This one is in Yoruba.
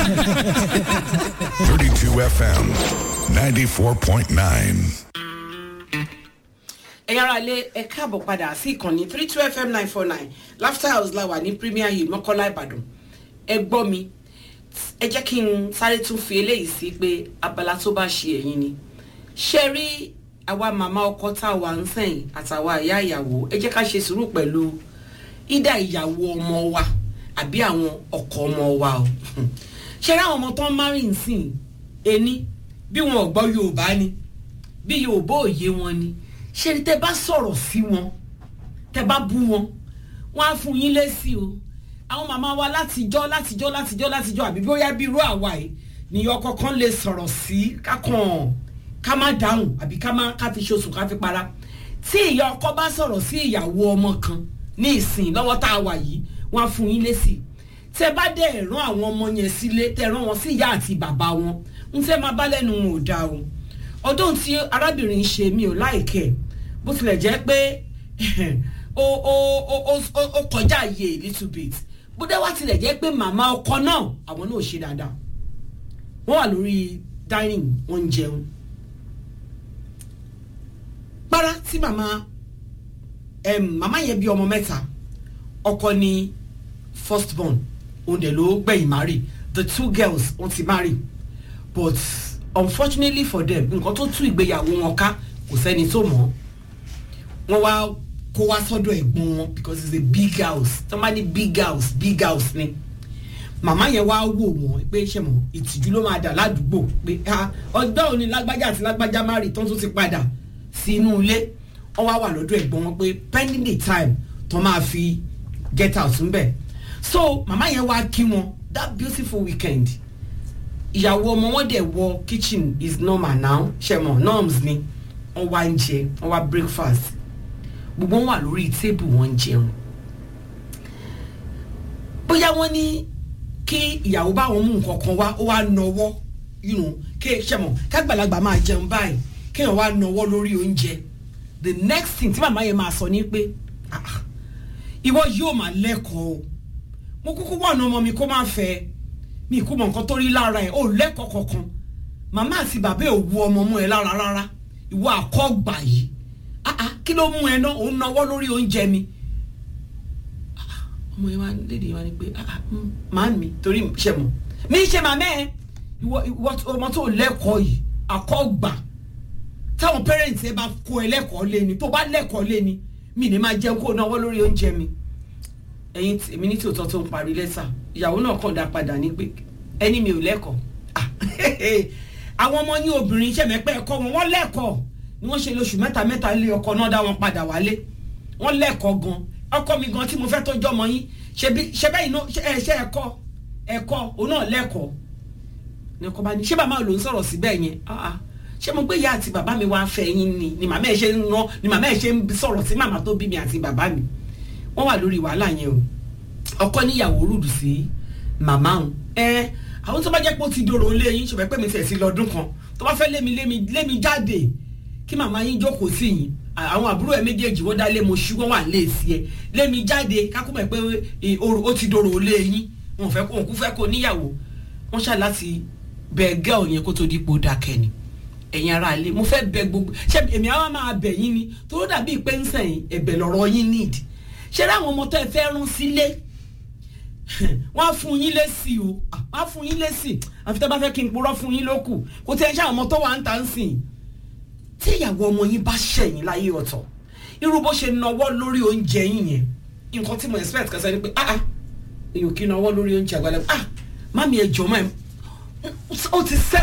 32 FM 94.9. ẹ̀yin ará ilé ẹ káàbọ̀ padà sí ìkànnì three two fm nine four nine laughter house la wà ní premier hill mọ́kànlá ìbàdàn ẹ gbọ́ mi ẹ jẹ́ kí n sáré tún fi eléyìí sí pé abala tó bá ṣe ẹ̀yin ni ṣe rí àwa màmá ọkọ tá a wà ń sẹ́yìn àtàwa ìyá ìyàwó ẹ jẹ́ ká ṣe sùúrù pẹ̀lú ìdá ìyàwó ọmọ wa àbí àwọn ọkọ ọmọ wa o ṣe rí àwọn ọmọ tó ń márì nsìn ení bí wọn ò gbọ́ yorùbá ni bí yorùbá òye wọn ni ṣe ni tẹ bá sọ̀rọ̀ sí wọn tẹ bá bú wọn wọn á fún yín lésì o àwọn màmá wa látijọ́ látijọ́ látijọ́ látijọ́ àbí bóyá bí irú àwa yìí nìyọ kọ̀ọ̀kan lè sọ̀rọ̀ sí kákan ká má dáhùn àbí ká má ká fi ṣoṣù ká fi para tí ìyá ọkọ bá sọ̀rọ̀ sí ìyàwó ọmọ kan ní ìsìn lọ́wọ́ tá a wà yìí wọn á fún yín lésì tẹ bá dẹ̀ rán àwọn ọmọ yẹn sílé tẹ rán wọn sí ìyá àti bàbá wọn ń fẹ́ máa bá lẹ́nu wọn ò dáa o ọdún tí arábìnrin ṣe mi ò láìkẹ́ bó tilẹ̀ jẹ́ pé ó ó ó ó ó kọjá iye a little bit bó dé wá tilẹ̀ jẹ́ pé màmá ọkọ náà àwọn náà ṣe dáadáa wọ́n wà lórí dining wọ́n ń jẹun para tí màmá màmá yẹn bí ọmọ mẹ́ta ọkọ ni first born òun dẹ̀ ló gbẹ̀yìn marry the two girls wọ́n ti marry but unfortunately for them nǹkan tó tú ìgbéyàwó wọn ká kò sẹ́ni tó mọ̀ wọ́n wá kó wá sọ́dọ̀ ẹ̀gbọ́n wọn because it's a big house tó bá ní big house big house ni màmá yẹn wá wò wọ́n pé ṣe mọ̀ ìtìjú ló máa dà ládùúgbò pé ọjọ́ òní lágbájá àti lágbájá marry tó tún ti padà sí inú ilé wọ́n wá wà lọ́dọ̀ ẹ̀gbọ́n wọn pé pending the time tó máa fi get out ńbẹ̀ so màmá yẹn wá kí wọn that beautiful weekend ìyàwó ọmọ wọn dẹ̀ wọ kitchen is normal now ṣe mọ̀ norms ni wọ́n wá ń jẹ wọ́n wá breakfast gbogbo wọn wà lórí tébù wọn ń jẹun bóyá wọ́n ní kí ìyàwó báwọn mú nǹkan kan wá ó wá nọwọ́ kí ṣe mọ̀ kágbàlagbà máa jẹun báyìí kéèyàn wá nọwọ́ lórí oúnjẹ the next thing tí màmá yẹn máa sọ ni pé ìwọ yóò máa lẹ́kọ̀ọ́ o mo kúkú wà ní ọmọ mi kó má fẹ́ mi kú mọ̀ nǹkan tó rí lára ẹ̀ ó lẹ́kọ̀ọ́ kankan màmá àti bàbá ẹ̀ ò wu ọmọ mú ẹ lára rárá ìwọ àkọ́gbà yìí kí ló mú ẹ náà òun náwó lórí oúnjẹ mi ọmọ yẹn wá lédè wá ní pé màá mi torí ṣe mọ mi ṣe màmá ẹ ìwọ ọmọ tó lẹ́kọ̀ọ́ yìí àkọ́gbà táwọn parents ẹ bá kó ẹ lẹ́kọ̀ọ́ lé ni tó bá lẹ́kọ̀ọ́ lé ni mi ní máa jẹun kó náwó lórí oúnjẹ mi ẹyin èmi ní tòótọ́ tó ń parí lẹ́tà ìyàwó náà kàn dá padà ní pé ẹni mi ò lẹ́kọ̀ọ́ àwọn ọmọ yín obìnrin ṣẹ̀mẹ́pẹ́ ẹ̀kọ́ wọn wọ́n lẹ́kọ̀ọ́ ni wọ́n ṣe lóṣù mẹ́ta mẹ́ta lé ọkọ náà dá wọn padà wálé wọ́n lẹ́kọ̀ọ́ gan ọkọ mi gan tí mo fẹ́ tó jọmọ yín ṣe bẹ́ẹ̀ iná ẹ ṣe ẹ̀kọ́ ẹ̀kọ́ òun náà lẹ́kọ̀ọ́ ni ọkọ bá ní ṣé bàbá ló ń sọ̀rọ̀ síbẹ̀ yẹn ṣé mo gbé ìyá àti bàbá mi wá fẹ́ yín ni ni màmá ẹ̀ ṣe ń rán ni màmá ẹ̀ ṣe ń sọ̀rọ̀ sí màmá tó bí mi àti bàbá mi wọ́n wà lórí wàhálà yẹn o ọkọ níyàwó rúdù sí màmá òun ẹ àwọn tó bá jẹ́ pé ó ti dòrò lé yín ṣùgbọ́n pé mi tẹ̀ sí lọ́dún kan tó bá fẹ́ lémi lémi lémi jáde kí màmá yín jókòó sí yín àwọn àbúrò ẹ méjèèjì wọ́n dá lé mo ṣú wọ́n wà lé sí ẹ lémi jáde kákúmọ̀ pé ó ti dòrò lé yín wọn fẹ́ kó òun kú fẹ́ kó níyàwó wọ́n ṣá láti bẹ gẹ́ọ̀ yẹn kó tó dípò dákẹ́ ni ẹ̀yin ara ilé mo fẹ́ bẹ gbogbo ṣé èmi àwọn máa bẹ̀ yín ni tó dàbí pé ń sẹ̀yìn ẹ̀bẹ̀ lọ̀rọ̀ yín need ṣé láwọn ọmọ tó ẹ fẹ́ rún sílé wọ́n á fún yín lésì o wọ́n á fún yín lésì àfi tẹ́ bá fẹ́ kí n purọ́ fún yín lókù kò tẹ́ ẹ ṣe àwọn ọmọ tó wà ń tà ń sìn tí ìyàwó ọmọ yín bá ṣẹ̀yìn láyé ọ̀tọ̀ irú bó ṣe nawọ́ lórí oúnjẹ yín yẹn nǹkan tí mo expect kan sẹ́ni pé ah ah èyàn kì í nawọ́ lórí oúnjẹ àgbàlagbà ah mami ẹ jọ mọ́ ẹ ó ti sẹ́